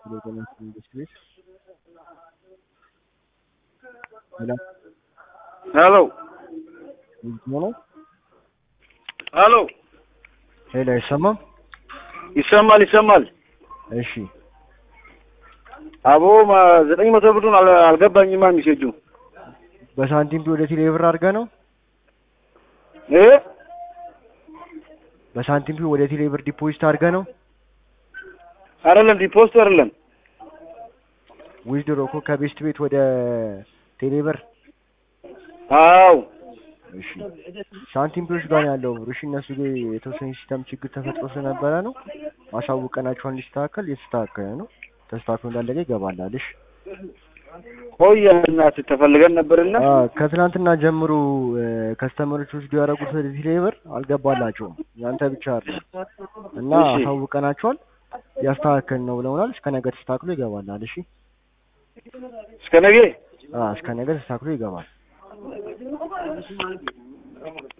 የጤና መንግስት ቤት ሄሎ ሄሎ ሆነ ሄሎ ሄሎ አይሰማም? ይሰማል ይሰማል። እሺ አቦ ማ- ዘጠኝ መቶ ብሩን አል- አልገባኝማ ሚሴጁ በሳንቲም ቢ ወደ ቴሌ ብር አድርገህ ነው? እ በሳንቲም ቢ ወደ ቴሌ ብር ዲፖዚት አድርገህ ነው? አይደለም ዲፖስት አይደለም ዊዝድሮ እኮ ከቤስት ቤት ወደ ቴሌ ብር አዎ እሺ ሳንቲም ቢዎች ጋር ነው ያለው ብሩ። እሺ እነሱ ጋር የተወሰነ ሲስተም ችግር ተፈጥሮ ስለነበረ ነው አሳውቀናቸውን እንዲስተካከል የተስተካከለ ነው። ተስተካክሎ እንዳለቀ ይገባላል። እሺ ቆየ እናት ተፈልገን ነበርና አ ከትናንትና ጀምሮ ከስተመሮች ወስዶ ያደረጉት ወደ ቴሌ ብር አልገባላቸውም። ያንተ ብቻ አይደለም እና እሺ። አሳውቀናቸዋል ያስተካከል ነው ብለውናል። እስከ ነገ ተስተካክሎ ይገባላል። እሺ እስከ ነገ አ እስከ ነገ ተስተካክሎ ይገባል።